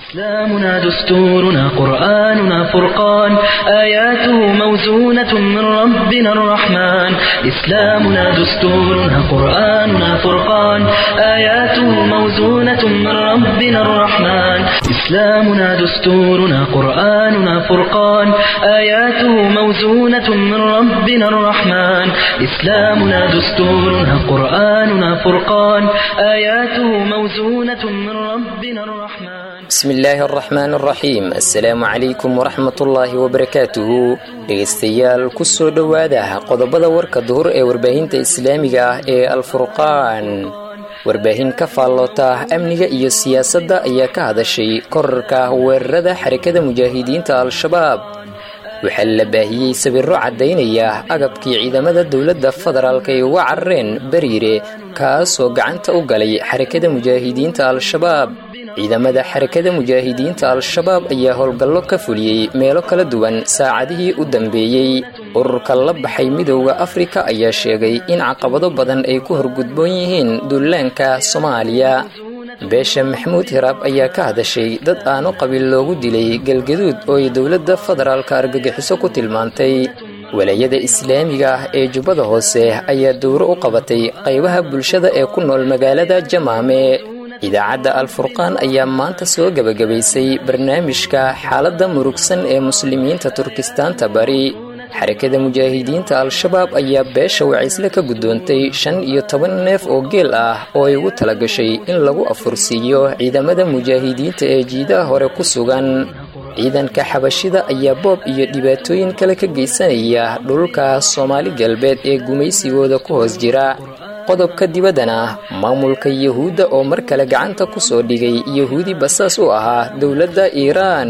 إسلامنا دستورنا قرآننا فرقان آياته موزونة من ربنا الرحمن إسلامنا دستورنا قرآننا فرقان آياته موزونة من ربنا الرحمن إسلامنا دستورنا قرآننا فرقان آياته موزونة من ربنا الرحمن إسلامنا دستورنا قرآننا فرقان آياته موزونة من ربنا الرحمن bismi illaahi araxmaan araxiim assalaamu calaykum waraxmatullaahi wabarakaatuhu dhegaystayaal ku soo dhowaada qodobada warka duhur ee warbaahinta islaamiga ah ee alfurqaan warbaahin ka faalloota amniga iyo siyaasadda ayaa ka hadashay korarka weerarada xarakada mujaahidiinta al-shabaab waxaa la baahiyey sawirro caddaynaya agabkii ciidamada dowladda federaalk ay uga carareen bariire kaasoo gacanta u galay xarakada mujaahidiinta al-shabaab ciidamada xarakada mujaahidiinta al-shabaab ayaa howlgallo ka fuliyey meelo kala duwan saacadihii u dambeeyey ururka la baxay midowda afrika ayaa sheegay in caqabado badan ay ku horgudboon yihiin duulaanka soomaaliya beesha maxamuud hiraab ayaa ka hadashay dad aanu qabiil loogu dilay galgaduud oo ay dowladda federaalka argagixiso ku tilmaantay walaayada islaamiga ah ee jubbada hoose ayaa dowro u qabatay qaybaha bulshada ee ku nool magaalada jamaame idaacadda alfurqaan ayaa maanta soo gebagabaysay barnaamijka xaaladda murugsan ee muslimiinta turkistaanta bari xarakada mujaahidiinta al-shabaab ayaa beesha wacaysle ka guddoontay shan iyo toban neef oo geel ah oo ay ugu talagashay in lagu afursiiyo ciidamada mujaahidiinta ee jiidaha hore ku sugan ciidanka xabashida ayaa boob iyo dhibaatooyin kale ka geysanaya dhulka soomaali galbeed ee gumaysigooda ku hoos jira qodobka dibaddana maamulka yuhuudda oo mar kale gacanta ku soo dhigay yuhuudi basaas u ahaa dowladda iiraan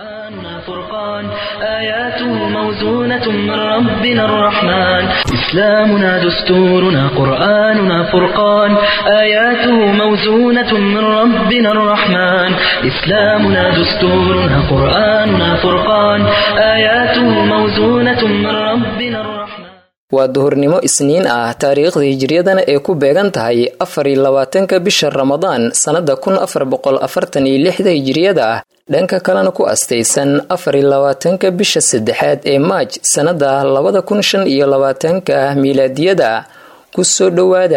فرقان آياته موزونة من ربنا الرحمن إسلامنا دستورنا قرآننا فرقان آياته موزونة من ربنا الرحمن إسلامنا دستورنا قرآننا فرقان آياته موزونة من ربنا الرحمن waa duhurnimo isniin ah taariikhda hijriyadana ee ku beegan tahay afar iyo labaatanka bisha ramadaan sannada kun afar boqol afartan iyo lixda hijriyada ah dhanka kalena ku astaysan afar iyo labaatanka bisha saddexaad ee maaj sannada labada kun shan iyo labaatanka miilaadiyada ku soo dhowaada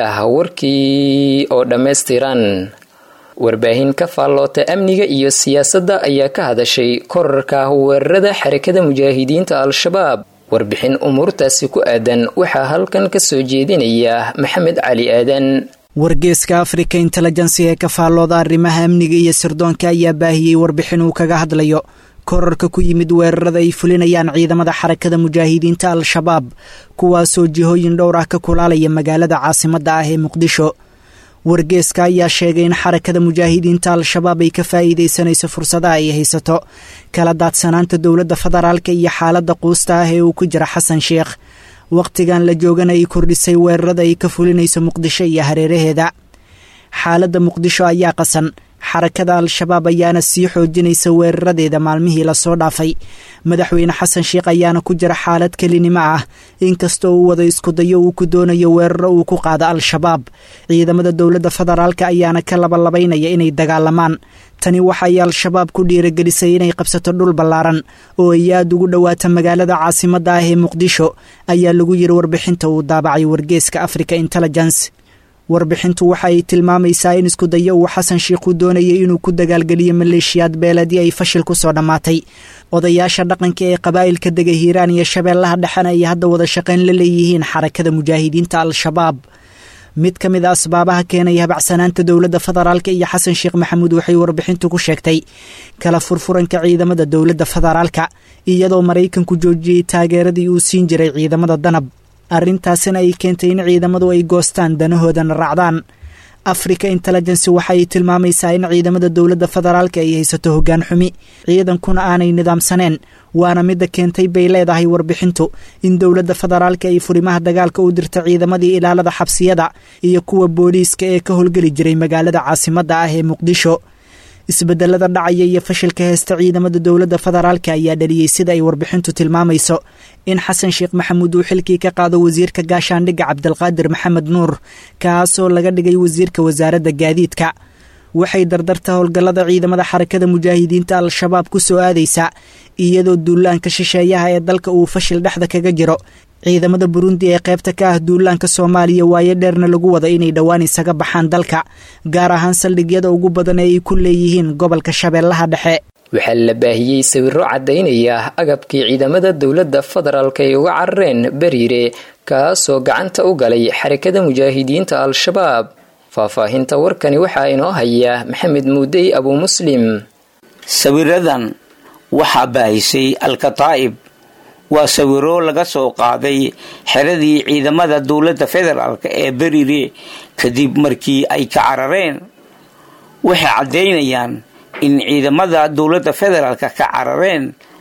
warkii oo dhammaystiran warbaahin ka faalloota amniga iyo siyaasadda ayaa ka hadashay korarka weerarada xarakada mujaahidiinta al-shabaab warbixin umuurtaasi ku aadan waxaa halkan ka soo jeedinaya maxamed cali aadan wargeeska africa intelligency ee ka faallooda arrimaha amniga iyo sirdoonka ayaa baahiyey warbixin uu kaga hadlayo korarka ku yimid weerarada ay fulinayaan ciidamada xarakada mujaahidiinta al-shabaab kuwaasoo jihooyin dhowr ah ka kulaalaya magaalada caasimadda ah ee muqdisho wargeeska ayaa sheegay in xarakada mujaahidiinta al-shabaab ay ka faa'iidaysanayso fursadaha ay haysato kala daadsanaanta dowladda federaalka iyo xaaladda quusta ah ee uu ku jira xasan sheekh wakhtigan la joogana ay kordhisay weerarada ay ka fulinayso muqdisho iyo hareeraheeda xaaladda muqdisho ayaa qasan xarakada al-shabaab ayaana sii xoojinaysa weeraradeeda maalmihii lasoo dhaafay madaxweyne xasan sheekh ayaana ku jira xaalad kelinimo ah inkastoo uu wada iskudayo uu ku doonayo weeraro uu ku qaado al-shabaab ciidamada dowladda federaalka ayaana ka labalabaynaya inay dagaalamaan tani waxay al-shabaab ku dhiiragelisay inay qabsato dhul ballaaran oo ay aada ugu dhowaata magaalada caasimadda ah ee muqdisho ayaa lagu yiri warbixinta uu daabacay wargeeska africa intelligence warbixintu waxa ay tilmaamaysaa in iskudayo uu xasan sheikhu doonayay inuu ku dagaalgeliyo maleeshiyaad beeladii ay fashil ku soo dhammaatay odayaasha dhaqanka ee qabaa'ilka dega hiiraan iyo shabeellaha dhexena ay hadda wada shaqayn la leeyihiin xarakada mujaahidiinta al-shabaab mid ka mid a asbaabaha keenaya habacsanaanta dowladda federaalka iyo xasan sheekh maxamuud waxay warbixintu ku sheegtay kala furfuranka ciidamada dowladda federaalka iyadoo maraykanku joojiyey taageeradii uu siin jiray ciidamada danab arrintaasina ay keentay in ciidamadu ay goostaan danahoodana raacdaan africa intelligency waxa ay tilmaamaysaa in ciidamada dowladda federaalka ay haysato hoggaan xumi ciidankuna aanay nidaamsaneen waana midda keentay bay leedahay warbixintu in dowladda federaalka ay furimaha dagaalka u dirta ciidamadii ilaalada xabsiyada iyo kuwa booliiska ee ka howlgeli jiray magaalada caasimadda ah ee muqdisho isbedelada dhacaya iyo fashilka heesta ciidamada dowladda federaalka ayaa dhaliyey sida ay warbixintu tilmaamayso in xasan sheekh maxamuud uu xilkii ka qaado wasiirka gaashaandhigga cabdilqaadir maxamed nuur kaasoo laga dhigay wasiirka wasaaradda gaadiidka waxay dardarta howlgallada ciidamada xarakada mujaahidiinta al-shabaab ku soo aadaysaa iyadoo duulaanka shisheeyaha ee dalka uu fashil dhexda kaga jiro ciidamada burundi ee qaybta ka ah duulaanka soomaaliya waayo dheerna lagu wado inay dhowaan isaga baxaan dalka gaar ahaan saldhigyada ugu badan ee ay ku leeyihiin gobolka shabeellaha dhexe waxaa la baahiyey sawiro caddaynaya agabkii ciidamada dowladda federaalk ay uga carareen beriire kaasoo gacanta u galay xarakada mujaahidiinta al-shabaab faahfaahinta warkani waxaa inoo haya maxamed muudey abuu muslim sawiradan waxaa baahisay al-kataa'ib waa sawiro laga soo qaaday xeradii ciidamada dowladda federaalk ee beriire kadib markii ay ka carareen waxay caddaynayaan in ciidamada dowladda federaalka ka carareen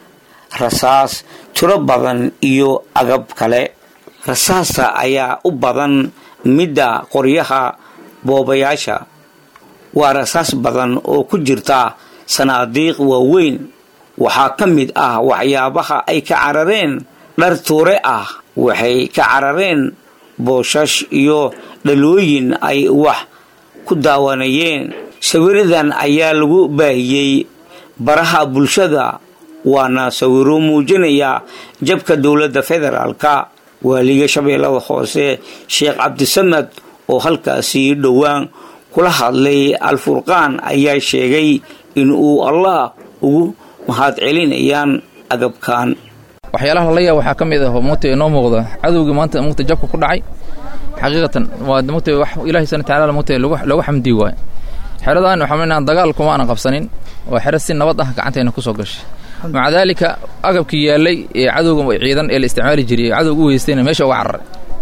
rasaas tiro badan iyo agab kale rasaasta ayaa u badan midda qoryaha boobayaasha waa rasaas badan oo ku jirta sanaadiiq waaweyn waxaa ka mid ah waxyaabaha ay ka carareen dhar tuure ah waxay ka carareen booshash iyo dhalooyin ay wax ku daawanayeen sawiradan ayaa lagu baahiyey baraha bulshada waana sawiro muujinaya jabka dowladda federaalka waaliga shabeellada hoose sheekh cabdisamad oo halkaasi dhowaan kula hadlay al-furqaan ayaa sheegay in uu allah ugu mahad celinayaan agabkan waxyaalaha lala yaab waxaa ka mid ah mugta inoo muuqda cadowgii maanta mugta jabka ku dhacay xaqiiqatan waa mugta wax ilaahay subhana tacaala mugta loogu xamdi waayo xeradan waxaa inaan dagaal kuma aanan qabsanin waa xero si nabad ah gacanteena kusoo gashay maca daalika agabkii yaallay ee cadowga ciidan ee la isticmaali jiray ee cadowga u weystayna meesha uga cararay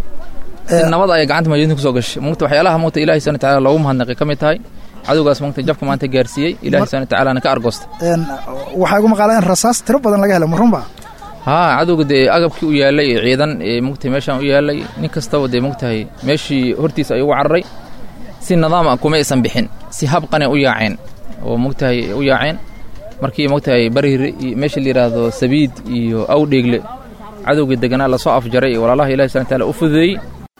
si nabad ayay gacanta mujaahidiinta kusoo gashay mugta waxyaalaha mugta ilahay subhana tacaala loogu mahadnaqay ka mid tahay cadowgaas mugta jabka maanta gaarsiiyey ilahay subhana tacaalana ka argoostay waxaa igu maqaala in rasaas tiro badan laga helo marunba haa cadowga dee agabkii u yaallay ee ciidan ee mugtahay meeshaan u yaallay nin kastaba dee mugtahay meeshii hortiisa ay ugu cararay si nidaam ah kuma aysan bixin si habqane u yaaceen oo mugtahay u yaaceen markii mugtahay bariire meesha la yidhaahdo sabiid iyo awdheegle cadowgii deganaa lasoo afjaray walaalaha ilahi subana taala u fududeeyey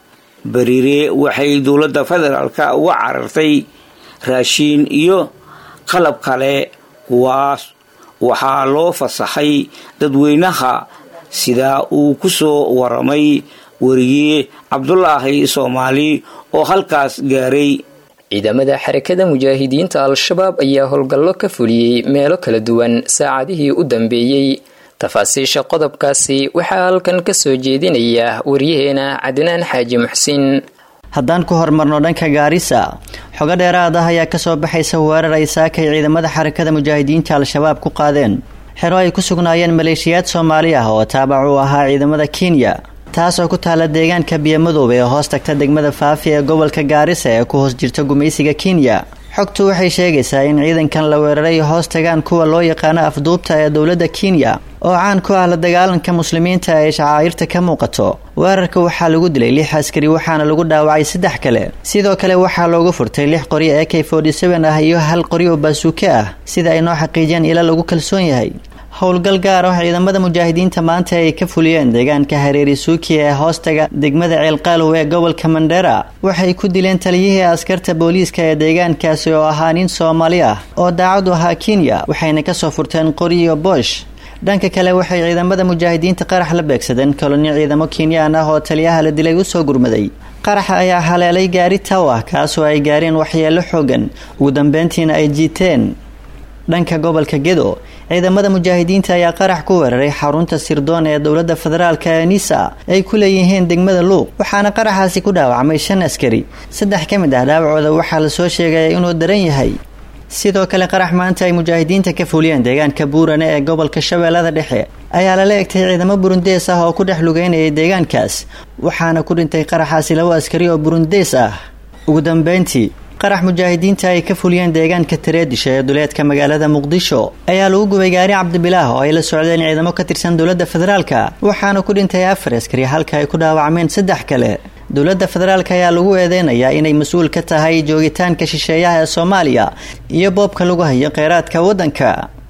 bariire waxay dowladda federaalka uga carartay raashiin iyo qalab kale kuwaas waxaa loo fasaxay dadweynaha sidaa uu ku soo waramay weriye cabdulaahi soomaali oo halkaas gaaray ciidamada xarakada mujaahidiinta al-shabaab ayaa howlgallo ka fuliyey meelo kala duwan saacadihii u dambeeyey tafaasiisha qodobkaasi waxaa halkan ka soo jeedinaya waryaheena cadnaan xaaji muxsin haddaan ku hormarno dhanka gaarisa xogo dheeraad ah ayaa kasoo baxaysa weerar ay saakay ciidamada xarakada mujaahidiinta al-shabaab ku qaadeen xero ay ku sugnaayeen maleeshiyaad soomaali ah oo taabac u ahaa ciidamada kenya taas oo ku taala deegaanka biyomadoobe ee hoos tagta degmada faafi ee gobolka gaarisa ee ku hoos jirta gumaysiga kenya xogtu waxay sheegaysaa in ciidankan la weeraray hoos tagaan kuwa loo yaqaano afduubta ee dowladda kenya oo caan ku ah la dagaalanka muslimiinta ee shacaa'irta ka muuqato weerarka waxaa lagu dilay lix askari waxaana lagu dhaawacay saddex kale sidoo kale waxaa loogu furtay lix qori ee k ah iyo hal qori oo baasuuke ah sida ay noo xaqiijiyeen ila lagu kalsoon yahay howlgal gaar ah ciidamada mujaahidiinta maanta ay ka fuliyeen deegaanka hareeri suuki ee hoostaga degmada ceelqaalow ee gobolka mandheera waxay ku dileen taliyihii askarta booliiska ee deegaankaasi oo ahaa nin soomaali ah oo daacad u ahaa kenya waxayna kasoo furteen qori iyo boosh dhanka kale waxay ciidamada mujaahidiinta qarax la beegsadeen kolonyo ciidamo kenyaan ah oo taliyaha la dilay usoo gurmaday qaraxa ayaa haleelay gaari taw ah kaasoo ay gaareen waxyeelo xoogan ugu dambeyntiina ay jiiteen dhanka gobolka gedo ciidamada mujaahidiinta ayaa qarax ku weeraray xarunta sirdoon ee dowladda federaalk ee nisa ay ku leeyihiin degmada luuq waxaana qaraxaasi ku dhaawacmay shan askari saddex ka mid ah dhaawacooda waxaa lasoo sheegaya inuu daran yahay sidoo kale qarax maanta ay mujaahidiinta ka fuliyeen deegaanka buurane ee gobolka shabeellada dhexe ayaa lala egtay ciidamo burundees ah oo ku dhex lugeynayay deegaankaas waxaana ku dhintay qaraxaasi labo askari oo burundees ah ugu dambeyntii qarax mujaahidiinta ay ka fuliyeen deegaanka tareedisha ee duleedka magaalada muqdisho ayaa lagu gubay gaari cabdibilaah oo ay la socdeen ciidamo ka tirsan dowladda federaalka waxaana ku dhintay afar askari halka ay ku dhaawacmeen saddex kale dowladda federaalk ayaa lagu eedeynayaa inay mas-uul ka tahay joogitaanka shisheeyaha ee soomaaliya iyo boobka lagu hayo kheyraadka waddanka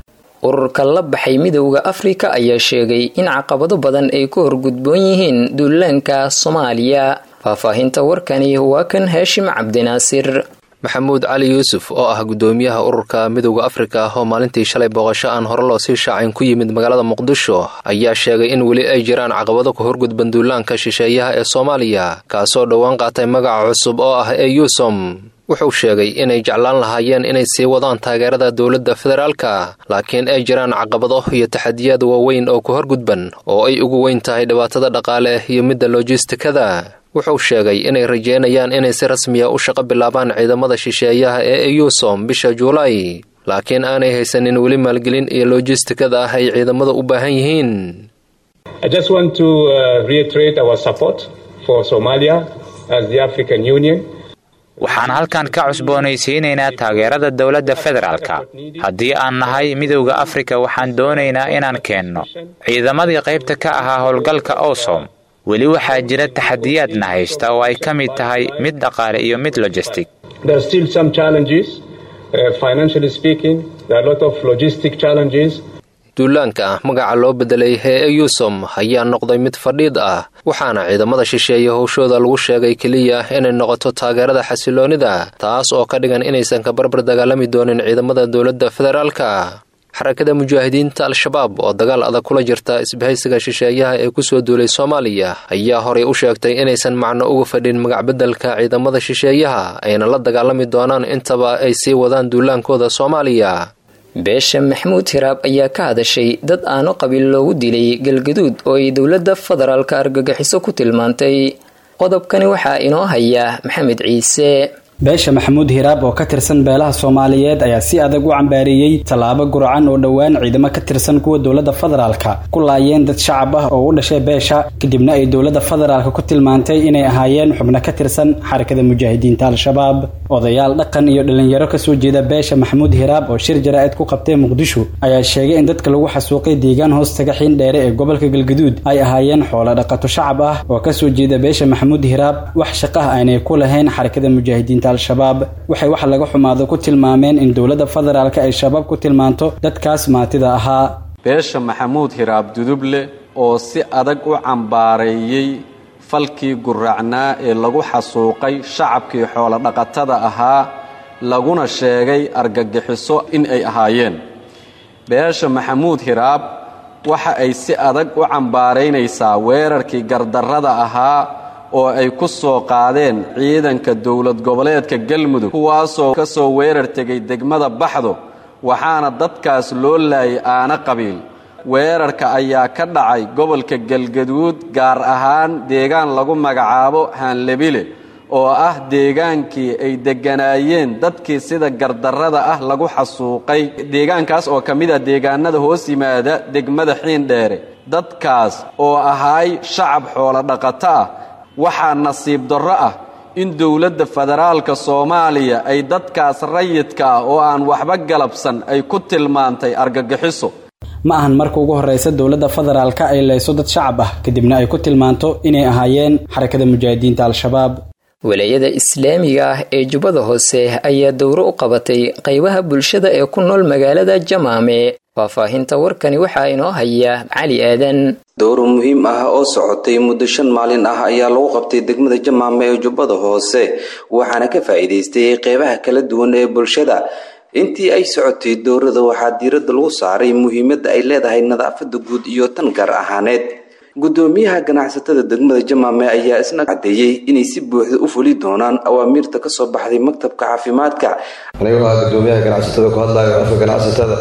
ururka la baxay midowda afrika ayaa sheegay in caqabado badan ay ku horgudboon yihiin duulaanka soomaaliya faahfaahinta warkani waa kan haashim cabdinaasir maxamuud cali yuusuf oo ah guddoomiyaha ururka midowda afrika oo maalintii shalay booqasho aan hore loo sii shaacin ku yimid magaalada muqdisho ayaa sheegay in weli ay jiraan caqabado ka horgudban duulaanka shisheeyaha ee soomaaliya kaasoo dhowaan qaatay magaca cusub oo ah ee yuusom wuxuu sheegay inay jeclaan lahaayeen inay sii wadaan taageerada dowladda federaalka laakiin ay jiraan caqabado iyo taxadiyaad waaweyn oo ku horgudban oo ay ugu weyn tahay dhibaatada dhaqaale iyo midda lojistikada wuxuu sheegay inay rajeynayaan inay si rasmiya u shaqo bilaabaan ciidamada shisheeyaha ee eyusom bisha juulaay laakiin aanay haysanin weli maalgelin iyo lojistikada ah ay ciidamada u baahan yihiin waxaan halkan ka cusboonaysiinaynaa taageerada dowladda federaalka haddii aan nahay midowda afrika waxaan doonaynaa inaan keenno ciidamadii qaybta ka ahaa howlgalka osom weli waxaa jira taxadiyaadna haysta oo ay ka mid tahay mid dhaqaale iyo mid lojistic duulaanka magaca loo bedelay hee eyusom ayaa noqday mid fadhiid ah waxaana ciidamada shisheeye howshooda lagu sheegay keliya inay noqoto taageerada xasiloonida taas oo ka dhigan inaysan ka barbar dagaalami doonin ciidamada dowladda federaalka xarakada mujaahidiinta al-shabaab oo dagaal adag kula jirta isbahaysiga shisheeyaha ee kusoo duulay soomaaliya ayaa horay u sheegtay inaysan macno uga fadhin magacbedelka ciidamada shisheeyaha ayna la dagaalami doonaan intaba ay sii wadaan duulaankooda soomaaliya beesha maxamuud hiraab ayaa ka hadashay dad aano qabiil loogu dilay galgaduud oo ay dowladda federaalka argagixiso ku tilmaantay qodobkani waxaa inoo haya maxamed ciise beesha maxamuud hiraab oo ka tirsan beelaha soomaaliyeed ayaa si adag u cambaareeyey tallaabo gurcan oo dhowaan ciidamo ka tirsan kuwa dowladda federaalka ku laayeen dad shacab ah oo u dhashay beesha kadibna ay dowladda federaalka ku tilmaantay inay ahaayeen xubno ka tirsan xarakada mujaahidiinta al-shabaab odayaal dhaqan iyo dhalinyaro kasoo jeeda beesha maxamuud hiraab oo shir jaraa'id ku qabtay muqdisho ayaa sheegay in dadka lagu xasuuqay deegaan hoostaga xiin dheere ee gobolka galgaduud ay ahaayeen xoolo dhaqato shacab ah oo kasoo jeeda beesha maxamuud hiraab wax shaqah aynay ku lahayn xarakada mujaahidiinta al-shabaab waxay wax laga xumaado ku tilmaameen in dowladda federaalka ay shabaab ku tilmaanto dadkaas maatida ahaa beesha maxamuud hiraab duduble oo si adag u cambaareeyey falkii guraacnaa ee lagu xasuuqay shacabkii xoolodhaqatada ahaa laguna sheegay argagixiso in ay ahaayeen beesha maxamuud hiraab waxa ay si adag u cambaaraynaysaa weerarkii gardarrada ahaa oo ay ku soo qaadeen ciidanka dowlad goboleedka galmudug kuwaasoo ka soo weerar tegay degmada baxdo waxaana dadkaas loo laayay aana qabiil weerarka ayaa ka dhacay gobolka galgaduud gaar ahaan deegaan lagu magacaabo haanlebile oo ah deegaankii ay degganaayeen dadkii sida gardarrada ah lagu xasuuqay deegaankaas oo ka mid ah deegaanada hoos yimaada degmada xiindheere dadkaas oo ahaay shacab xoolodhaqato ah waxaa nasiib darro ah in dowladda federaalka soomaaliya ay dadkaas rayidka ah oo aan waxba galabsan ay ku tilmaantay argagixiso ma ahan marka ugu horreysa dowladda federaalka ay leyso dad shacab ah kadibna ay ku tilmaanto inay ahaayeen xarakada mujaahidiinta al-shabaab walaayada islaamiga ah ee jubbada hoose ayaa dowro u qabatay qaybaha bulshada ee ku nool magaalada jamaame faahfaahinta warkani waxaa inoo haya cali aadan dowro muhiim ah oo socotay muddo shan maalin ah ayaa lagu qabtay degmada jamaame ee jubbada hoose waxaana ka faa'iidaystay qeybaha kala duwan ee bulshada intii ay socotay dowrada waxaa diiradda lagu saaray muhiimadda ay leedahay nadaafadda guud iyo tan gaar ahaaneed guddoomiyaha ganacsatada degmada jamaame ayaa isna caddeeyey inay si buuxda u fuli doonaan awaamiirta ka soo baxday maktabka caafimaadka anigoo ah guddoomiyaha ganacsatada ku hadlayo afka ganacsatada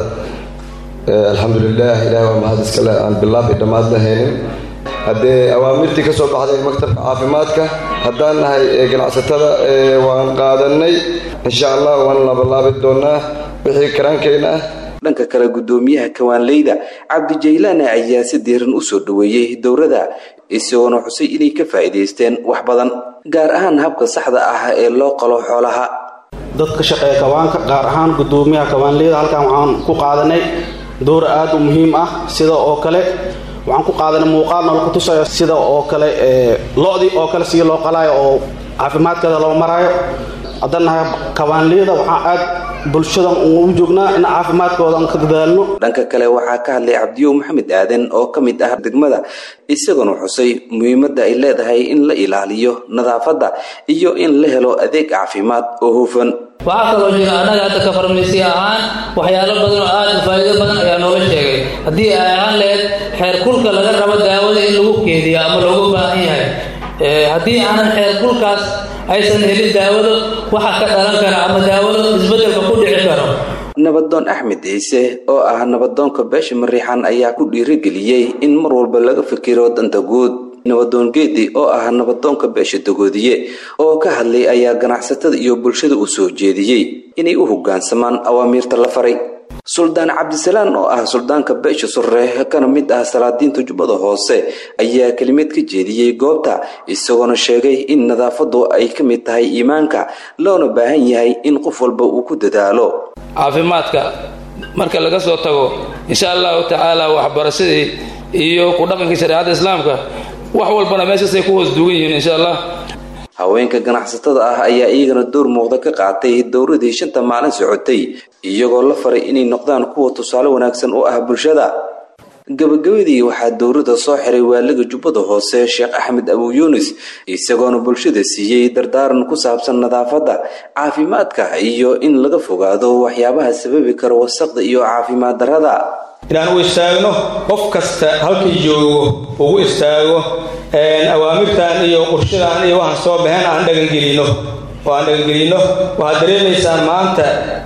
alxamdulilah ilaah waa mahad iskale aan bilaabi dhammaad lahaynin haddee awaamirtii ka soo baxday maktabka caafimaadka haddaan nahay ganacsatada waan qaadanay insha allah waan labalaabi doonaa wixii karaankayna ah dhanka kale guddoomiyaha kawaanleyda cabdijaylaane ayaa si diiran u soo dhoweeyey dowrada isagoona xusay inay ka faa'iidaysteen wax badan gaar ahaan habka saxda ah ee loo qalo xoolaha dadka shaqeeya kawaanka gaar ahaan guddoomiyaha kawaanleyda halkan waxaan ku qaadanay dowr aada u muhiim ah sida oo kale waxaan ku qaadanay muuqaal noola ku tusayo sida oo kale lo-dii oo kale sidii loo qalaayo oo caafimaadkeeda loo maraayo haddaan nahay kawaanleyda waxaan aad bulshadan u joognaa in caafimaadkooda aan ka dadaalno dhanka kale waxaa ka hadlay cabdiyow maxamed aadan oo ka mid ah degmada isaguna xusay muhiimadda ay leedahay in la ilaaliyo nadaafadda iyo in la helo adeeg caafimaad oo hufan waxaa kaloo jira annaga hadda ka farmasi ahaan waxyaalo badan oo aad u faa'iido badan ayaa noola sheegay haddii ay ahaan lahayd xeer kulka laga rabo daawada in lagu keediyo ama loogu baahan yahay haddii aanan xeer kulkaas aysan helin daawado waxa ka dhalan kara ama daawado isbeddelka ku dhici karo nabadoon axmed ciise oo ah nabadoonka beesha mariixan ayaa ku dhiirigeliyey in mar walba laga fikiro danta guud nabadoon geedi oo ah nabadoonka beesha dagoodiye oo ka hadlay ayaa ganacsatada iyo bulshada u soo jeediyey inay u hoggaansamaan awaamiirta la faray suldaan cabdisalaan oo ah suldaanka beesha surre kana mid ah salaadiinta jubbada hoose ayaa kelimad ka jeediyey goobta isagoona sheegay in nadaafadu ay ka mid tahay iimaanka loona baahan yahay in qof walba uu ku dadaalo caafimaadka marka laga soo tago insha allahu tacaala waxbarashadii iyo ku dhaqankii shareecada islaamka wax walbana meeshaasay ku hoos dugan yihiin insha allah haweenka ganacsatada ah ayaa iyagana door muuqda ka qaatay dowradii shanta maalin socotay iyagoo la faray inay noqdaan kuwa tusaale wanaagsan u ah bulshada gabagabadii waxaa dowladda soo xiray waaliga jubbada hoose sheekh axmed abu yuunis isagoona bulshada siiyey dardaaran ku saabsan nadaafadda caafimaadka iyo in laga fogaado waxyaabaha sababi kara wasaqda iyo caafimaad darrada inaan u istaagno qof kasta halkii joogo ugu istaago awaamirtan iyo qurshadan iyo waxaan soo baxeen aan dhagangelino oo aan dhagangelino waxaad dareemaysaan maanta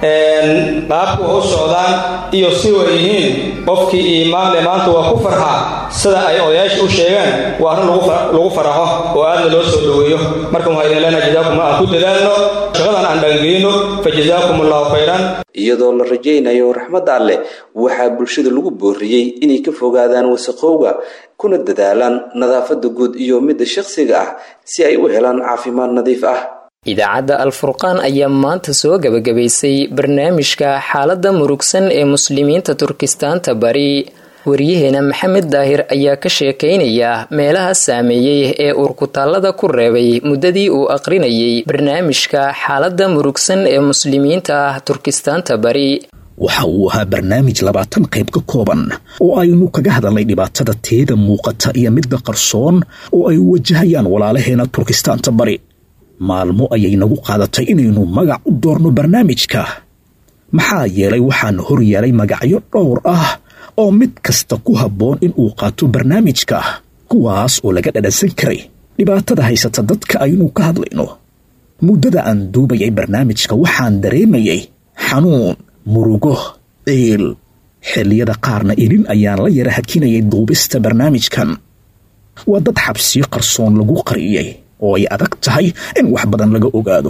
qaabku u socdaan iyo si way yihiin qofkii iimaanle maanta waa ku farxaa sida ay odayaasha u sheegaan waa arrin lagu faraxo oo aadna loo soo dhoweeyo marka waxaa idin leenahay jazaakum aan ku dadaalno shaqadan aan dhagangelino fa jazaakum allahu khayran iyadoo la rajaynayo raxmadda alleh waxaa bulshada lagu booriyey inay ka fogaadaan wasaqowga kuna dadaalaan nadaafadda guud iyo midda shakhsiga ah si ay u helaan caafimaad nadiif ah idaacadda alfurqaan ayaa maanta soo gebagabaysay barnaamijka xaaladda murugsan ee muslimiinta turkistaanta bari waryaheena maxamed daahir ayaa ka sheekaynaya meelaha saameeyey ee uurkutaallada ku reebay muddadii uu aqrinayay barnaamijka xaaladda murugsan ee muslimiinta turkistaanta bari waxa uu ahaa barnaamij labaatan qayb ka kooban oo aynu kaga hadalnay dhibaatada teeda muuqata iyo midda qarsoon oo ay wajahayaan walaalaheena turkistaanta bari maalmo ayay nagu qaadatay inaynu magac u doorno barnaamijka maxaa yeelay waxaana hor yeelay magacyo dhowr ah oo mid kasta ku habboon in uu qaato barnaamijka kuwaas oo laga dhadhansan karay dhibaatada haysata dadka aynu ka hadlayno muddada aan duubayay barnaamijka waxaan dareemayay xanuun murugo ciil xilliyada qaarna ilin ayaan la yara hakinayay duubista barnaamijkan waa dad xabsiyo qarsoon lagu qariyey oo ay adag tahay in wax badan laga ogaado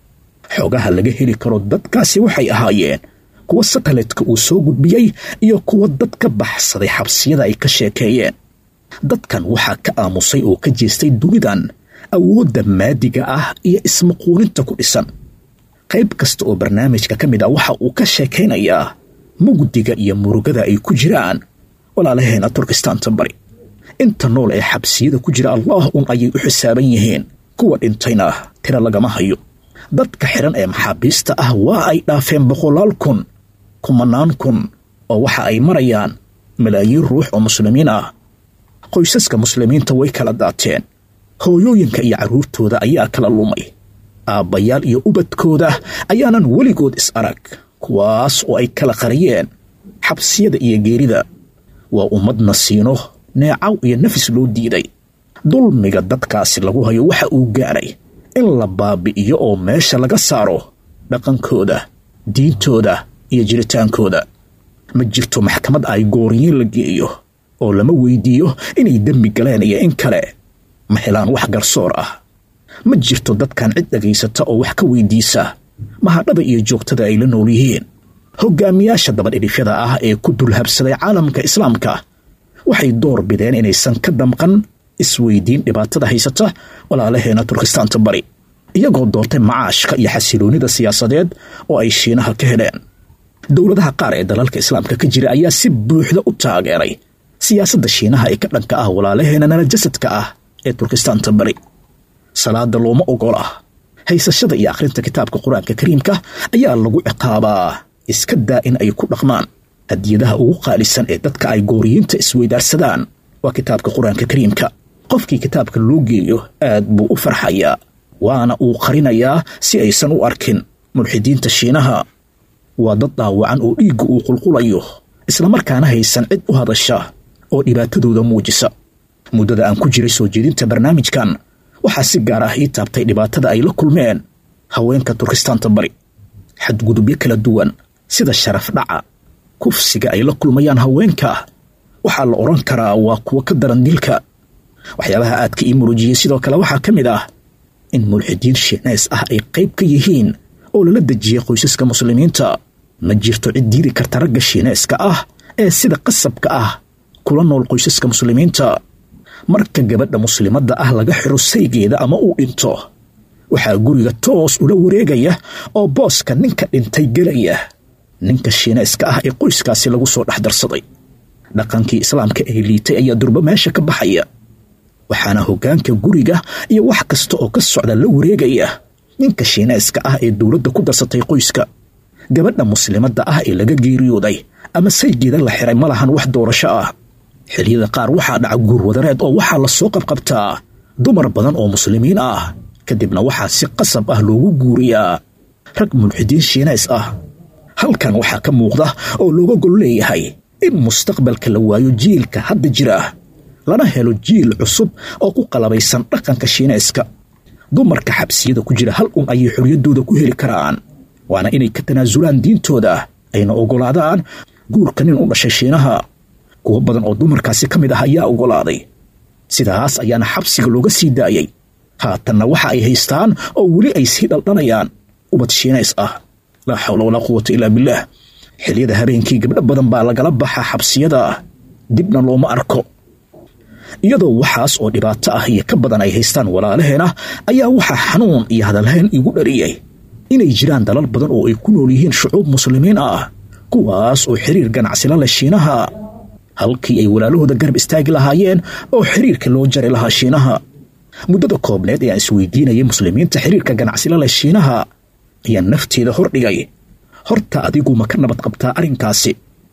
xogaha laga heli karo dadkaasi waxay ahaayeen kuwa sataletka uu soo gudbiyey iyo kuwa dad ka baxsaday xabsiyada ay ka sheekeeyeen dadkan waxaa ka aamusay oo ka jeestay dunidan awoodda maadiga ah iyo ismaquulinta ku dhisan qayb kasta oo barnaamijka ka mid ah waxa uu ka sheekaynayaa mugdiga iyo murugada ay ku jiraan walaalaheena turkistaanta bari inta nool ee xabsiyada ku jira allaah un ayay u xisaaban yihiin kuwa dhintayna tira lagama hayo dadka xidhan ee maxaabiista ah waa ay dhaafeen boqolaal kun kumanaan kun oo waxa ay marayaan malaayiin ruux oo muslimiin ah qoysaska muslimiinta way kala daateen hooyooyinka iyo carruurtooda ayaa kala lumay aabbayaal iyo ubadkooda ayaanan weligood is arag kuwaas oo ay kala qariyeen xabsiyada iyo geerida waa ummad nasiino neecaw iyo nafis loo diiday dulmiga dadkaasi lagu hayo waxa uu gaadhay in la baabi'iyo oo meesha laga saaro dhaqankooda diintooda iyo jiritaankooda ma jirto maxkamad ay gooriyiin la geeyo oo lama weydiiyo inay dembi galeen iyo in kale ma helaan wax garsoor ah ma jirto dadkan cid dhagaysata oo wax ka weydiisa mahadhada iyo joogtada ay la nool yihiin hogaamiyaasha dabadhidhifyada ah ee ku dulhabsaday caalamka islaamka waxay door bideen inaysan ka damqan isweydiin dhibaatada haysata walaalaheena turkistaanta bari iyagoo doortay macaashka iyo xasiloonnida siyaasadeed oo ay shiinaha ka heleen dowladaha qaar ee dalalka islaamka ka jira ayaa si buuxda u taageeray siyaasadda shiinaha ee ka dhanka ah walaalaheena nala jasadka ah ee turkistaanta bari salaada looma ogola haysashada iyo akhrinta kitaabka qur-aanka kariimka ayaa lagu ciqaabaa iska daa in ay ku dhaqmaan hadiyadaha ugu qaalisan ee dadka ay gooriyiinta isweydaarsadaan waa kitaabka qur-aanka kariimka qofkii kitaabka loo geeyo aad buu u farxayaa waana uu qarinayaa si aysan u arkin mulxidiinta shiinaha waa dad dhaawacan oo dhiigga uu qulqulayo islamarkaana haysan cid u hadasha oo dhibaatadooda muujisa muddada aan ku jiray soo jeedinta barnaamijkan waxaa si gaar ah ii taabtay dhibaatada ay la kulmeen haweenka turkistaanta bari xadgudubyo kala duwan sida sharaf dhaca kufsiga ay la kulmayaan haweenka waxaa la odhan karaa waa kuwo ka daran dilka waxyaabaha aadka ii murujiyey sidoo kale waxaa ka mid ah in mulxidiin shiineys ah ay qayb ka yihiin oo lala dejiyey qoysaska muslimiinta ma jirto cid diidi karta ragga shiineyska ah ee sida qasabka ah kula nool qoysaska muslimiinta marka gabadha muslimadda ah laga xiro saygeeda ama uu dhinto waxaa guriga toos ula wareegaya oo booska ninka dhintay gelaya ninka shiineyska ah ee qoyskaasi lagu soo dhex darsaday dhaqankii islaamka ee liitay ayaa durbo meesha ka baxaya waxaana hoggaanka guriga iyo wax kasta oo ka socda la wareegaya ninka shiineyska ah ee dowladda ku darsatay qoyska gabadha muslimadda ah ee laga geeriyooday ama saygeeda la xiray ma lahan wax doorasho ah xilliyada qaar waxaa dhaca guurwadareed oo waxaa la soo qabqabtaa dumar badan oo muslimiin ah kadibna waxaa si qasab ah loogu guuriyaa rag mulxidiin shiineys ah halkan waxaa ka muuqda oo looga gol leeyahay in mustaqbalka la waayo jiilka hadda jira lana helo jiil cusub oo ku qalabaysan dhaqanka shiineyska dumarka xabsiyada ku jira hal un ayay xorriyaddooda ku heli karaan waana inay ka tanaasulaan diintooda ayna oggolaadaan guurka nin u dhashay shiinaha kuwo badan oo dumarkaasi ka mid ah ayaa oggolaaday sidaas ayaana xabsiga looga sii daayey haatanna waxa ay haystaan oo weli ay sii dhaldhanayaan ubad shiinays ah laa xawla walaa quwata ilaa billaah xilliyada habeenkii gabdho badan baa lagala baxaa xabsiyada dibna looma arko iyadoo waxaas oo dhibaato ah iyo ka badan ay haystaan walaalaheena ayaa waxaa xanuun iyo hadalhayn igu dhariyey inay jiraan dalal badan oo ay ku nool yihiin shucuub muslimiin ah kuwaas oo xiriir ganacsila leh shiinaha halkii ay walaalahooda garab istaagi lahaayeen oo xiriirka loo jari lahaa shiinaha muddada koobneed ee aan isweydiinayay muslimiinta xiriirka ganacsila leh shiinaha ayaa nafteeda hordhigay horta adigu ma ka nabad qabtaa arrinkaasi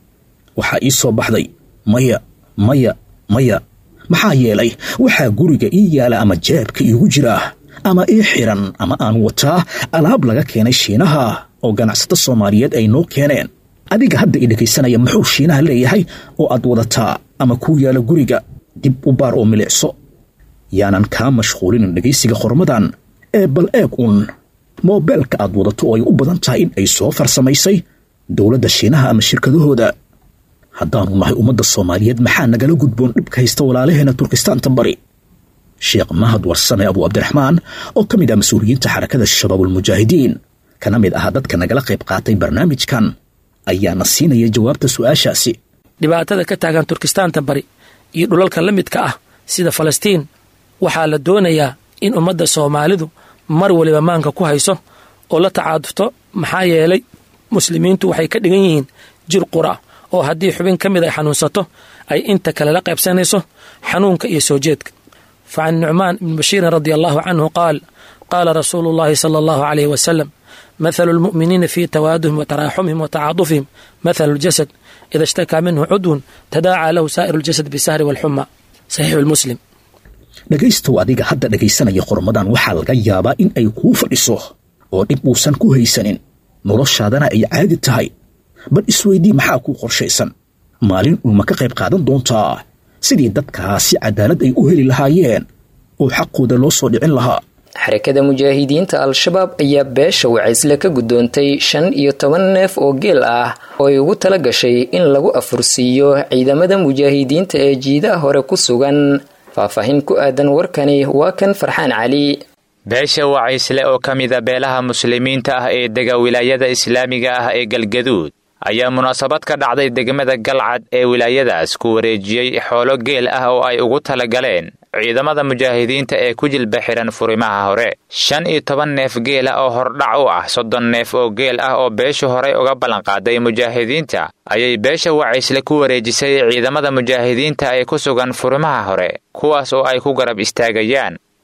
waxaa ii soo baxday maya maya maya maxaa yeelay waxaa guriga ii yaala ama jeebka iigu jira ama ii xiran ama aan wataa alaab laga keenay shiinaha oo ganacsato soomaaliyeed ay noo keeneen adiga hadda i dhegaysanaya muxuu shiinaha leeyahay oo aad wadataa ama kuu yaala guriga dib u baar oo milicso yaanan kaa mashquulinin dhegaysiga qormadan ee bal eeg uun moobeelka aad wadato oo ay u badan tahay in ay soo farsamaysay dowladda shiinaha ama shirkadahooda haddaanu nahay ummadda soomaaliyeed maxaa nagala gudboon dhibka haysta walaalaheena turkistaanta bari sheekh mahad warsame abu cabdiraxmaan oo ka mid ah mas-uuliyiinta xarakada shabaabulmujaahidiin kana mid ah dadka nagala qayb qaatay barnaamijkan ayaana siinaya jawaabta su'aashaasi dhibaatada ka taagan turkistaanta bari iyo dhulalka la midka ah sida falastiin waxaa la doonayaa in ummadda soomaalidu mar waliba maanka ku hayso oo la tacaadufto maxaa yeelay muslimiintu waxay ka dhigan yihiin jir qura oo haddii xubin ka mid ay xanuunsato ay inta kale la qaybsanayso xanuunka iyo soo jeedka fa can nucmaan ibni bashiirin radia allahu canhu qaal qaala rasuulu llahi sala allahu calayh wasalam mathalu lmu'miniina fii tawaaduhim wa taraaxumihim wa tacaadufihim mathalu ljasad ida ishtakaa minhu cudwun tadaacaa lahu saa'iru ljasad bisahri walxuma saxiixu lmuslim dhegaystow adiga hadda dhegaysanaya qormadan waxaa laga yaabaa in ay kuu fadhiso oo dhib uusan ku haysanin noloshaadana ay caadi tahay bal isweydii maxaa kuu qorshaysan maalin ulma ka qayb qaadan doontaa sidii dadkaasi cadaalad ay u heli lahaayeen oo xaqooda loo soo dhicin lahaa xarakada mujaahidiinta al-shabaab ayaa beesha wacaysle ka guddoontay shan iyo toban neef oo geel ah oo ay ugu tala gashay in lagu afursiiyo ciidamada mujaahidiinta ee jiidaha hore ku sugan faahfaahin ku aadan warkani waa kan farxaan cali beesha wacaysle oo ka mida beelaha muslimiinta ah ee dega wilaayada islaamiga ah ee galgaduud ayaa munaasabad ka dhacday degmada galcad ee wilaayadaas ku wareejiyey xoolo geel ah oo ay ugu tala galeen ciidamada mujaahidiinta ee ku jilba xihan furimaha hore shan iyo toban neef geela oo hordhac u ah soddon neef oo geel ah oo beeshu horey uga ballanqaaday mujaahidiinta ayay beesha wacaysle ku wareejisay ciidamada mujaahidiinta ee ku sugan furimaha hore kuwaas oo ay ku garab istaagayaan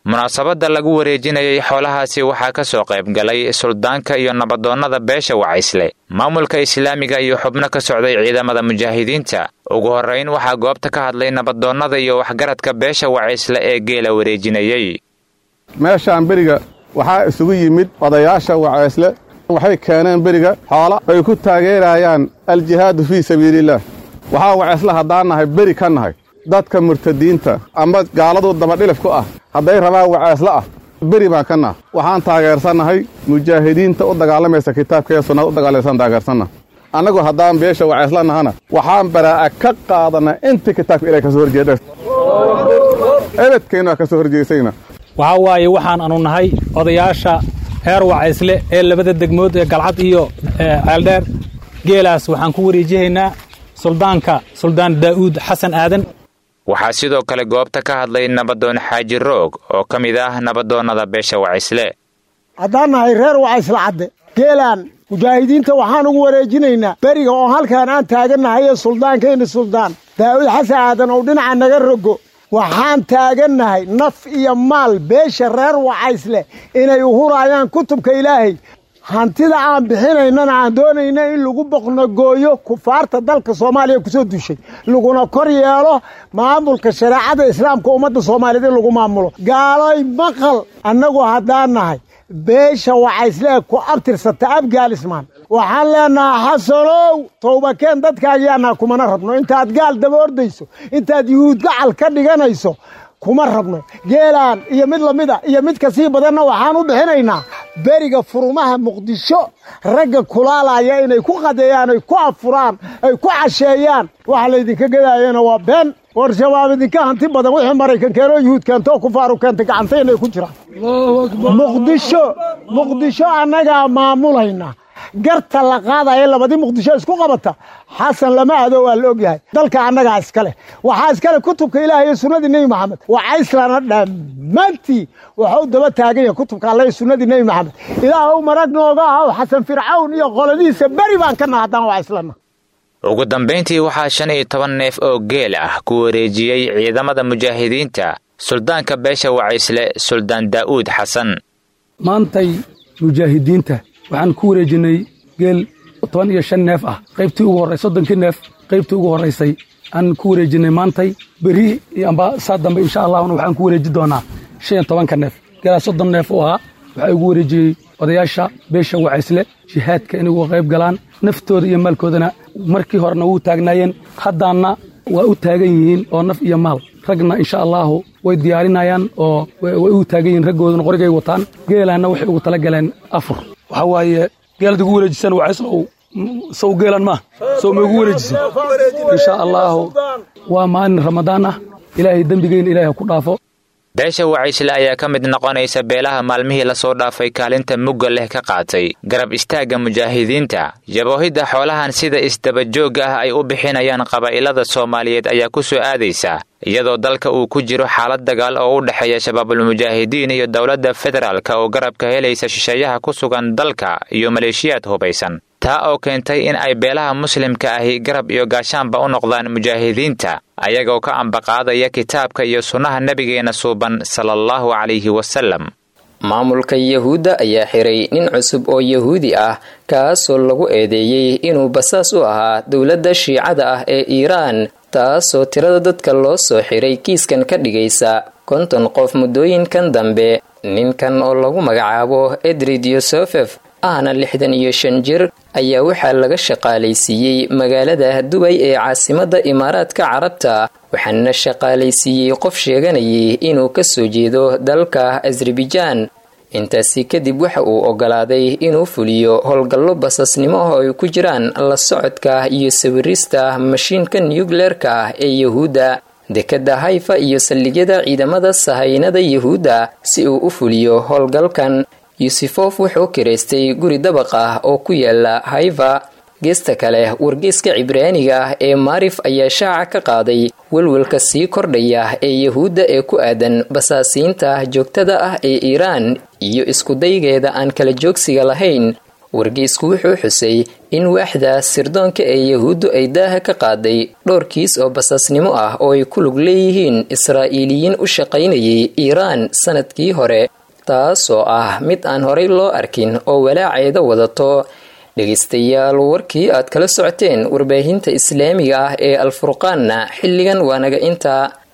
munaasabadda lagu wareejinayay xoolahaasi waxaa ka soo qayb galay suldaanka iyo nabadoonnada beesha wacaysle maamulka islaamiga iyo xubno ka socday ciidamada mujaahidiinta ugu horrayn waxaa goobta ka hadlay nabadoonnada iyo waxgaradka beesha wacaysle ee geela wareejinayey meeshaan beriga waxaa isugu yimid odayaasha wacaysle waxay keeneen beriga xoola ay ku taageerayaan aljihaadu fii sabiilillaah waxaa wacaysle haddaan nahay beri ka nahay dadka murtadiinta ama gaaladu dabadhilif ku ah hadday rabaan wacaysle ah beri baan ka naha waxaan taageersannahay mujaahidiinta u dagaalamaysa kitaabka ee sunnada u dagaalaysan taageersanna annagu haddaan beesha wacaysla nahana waxaan baraa'a ka qaadanaa intii kitaabka ilahay ka soo horjeedha ebedkeennu waa ka soo horjeesayna waxaa waaye waxaan anu nahay odayaasha reer wacaysle ee labada degmood ee galcad iyo ceeldheer geelaas waxaan ku wareejihaynaa suldaanka suldaan daa'uud xasan aadan waxaa sidoo kale goobta ka hadlay nabadoon xaaji roog oo ka mid ah nabadoonnada beesha wacaysle haddaan nahay reer wacaysle cadde geelaan mujaahidiinta waxaan ugu wareejinaynaa beriga oo halkaan aan taagannahay ee suldaankayna suldaan daa'uud xasan aadan oo dhinaca naga rogo waxaan taagannahay naf iyo maal beesha reer wacaysle inay uhuraayaan kutubka ilaahay hantida aan bixinaynana aan doonayna in lagu boqnogooyo kufaarta dalka soomaaliya kusoo dushay laguna kor yeelo maamulka shareecada islaamka ummadda soomaaliyeed in lagu maamulo gaaloy maqal annagu haddaan nahay beesha wacayslee ku abtirsata abgaalismaan waxaan leenahaa xasanow towbakeen dadkaagiyaanaa kumana rabno intaad gaal daba ordayso intaad yuhuud gacal ka dhiganayso kuma rabno geelaan iyo mid lamida iyo mid kasii badanna waxaan u bixinaynaa beriga furumaha muqdisho ragga kulaalaya inay ku qadeeyaan ay ku afuraan ay ku casheeyaan waxa laydinka gadaayana waa been war shabaab idinka hanti badan wixii maraykan keenoo yuhuud keentoo kufaaru keentay gacanta inay ku jiraan muqdisho muqdisho annagaa maamulayna garta la qaadaya labadii muqdisho isku qabata xasan lama ado waa la ogyahay dalka annagaa iskale waxaa iskale kutubka ilaahay iyo sunnadii nebi maxamed wacayslana dhammaantii waxuu daba taagan yahay kutubka alle iyo sunnadii nebi maxamed ilaahow marag nooga ahaw xasan fircawn iyo qoladiisa beri baan ka naha haddaan wacayslana ugu dambayntii waxaa shan iyo toban neef oo geel ah ku wareejiyey ciidamada mujaahidiinta suldaanka beesha wacaysle suldaan daa'uud xasan maantay mujaahidiinta waxaan ku wareejinnay geel toban iyo shan neef ah qaybtii ugu horray soddonkii neef qaybtii ugu horraysay aan ku wareejinnay maantay beri iyo amba saa dambe insha allahuna waxaan ku wareeji doonaa shan iyo tobanka neef geelaa soddon neef u ahaa waxaa igu wareejiyey odayaasha beesha wacaysle jihaadka inay uga qayb galaan naftooda iyo maalkoodana markii horena wuu taagnaayeen haddaanna waa u taagan yihiin oo naf iyo maal ragna insha allaahu way diyaarinayaan oo way u taagan yihiin raggooduna qorigay wataan geelaanna waxay ugu tala galeen afur waxaa waaye geelad igu wareejisan wacayslow sow geelan maa sow ma igu wareejisan insha allaahu waa maalin ramadaan ah ilaahay dembigeyna ilaahay ha ku dhaafo beesha wacaysle ayaa ka mid noqonaysa beelaha maalmihii lasoo dhaafay kaalinta mugga leh ka qaatay garab istaagga mujaahidiinta jaboohidda xoolahan sida isdabajoogga ah ay u bixinayaan qabaa'ilada soomaaliyeed ayaa ku soo aadaysa iyadoo dalka uu ku jiro xaalad dagaal oo u dhexeeya shabaabulmujaahidiin iyo dowladda federaalk oo garabka helaysa shisheeyaha ku sugan dalka iyo maleeshiyaad hubaysan taa oo keentay in ay beelaha muslimka ahi garab iyo gaashaanba u noqdaan mujaahidiinta ayagoo ka ambaqaadaya kitaabka iyo sunnaha nebigeenna suuban sala allahu calayhi wasalam maamulka yahuudda ayaa xiray nin cusub oo yahuudi ah kaasoo lagu eedeeyey inuu basaas u ahaa dowladda shiicada ah ee iiraan taasoo tirada dadka loo soo xiray kiiskan ka dhigaysa konton qof muddooyinkan dambe ninkan oo lagu magacaabo edrid yosefef ahna lixdan iyo shan jir ayaa waxaa laga shaqaalaysiiyey magaalada dubay ee caasimadda imaaraadka carabta waxaana shaqaalaysiiyey qof sheeganayay inuu kasoo jeedo dalka azerbaijaan intaasi kadib waxa uu ogolaaday inuu fuliyo howlgallo basasnimo oo ay ku jiraan la socodka iyo sawirista mashiinka nucleerka ah ee yahuudda dekadda hayfa iyo saldhigyada ciidamada sahaynada yahuudda si uu u fuliyo howlgalkan yusufof wuxuu kiraystay guri dabaq ah oo ku yaala hayfa geesta kale wargeyska cibraaniga ah ee maarif ayaa shaaca ka qaaday welwelka sii kordhaya ee yahuudda ee ku aadan basaasiinta joogtada ah ee iiraan iyo iskudaygeeda aan kala joogsiga lahayn wargeysku wuxuu xusay in waaxda sirdoonka ee yahuuddu ay daaha ka qaaday dhowr kiis oo basaasnimo ah oo ay ku lug leeyihiin israa'iiliyiin u shaqaynayay iiraan sanadkii hore taasoo ah mid aan horay loo arkin oo walaaceeda wadato dhegaystayaal warkii aad kala socoteen warbaahinta islaamiga ah ee alfurqaanna xilligan waa naga intaa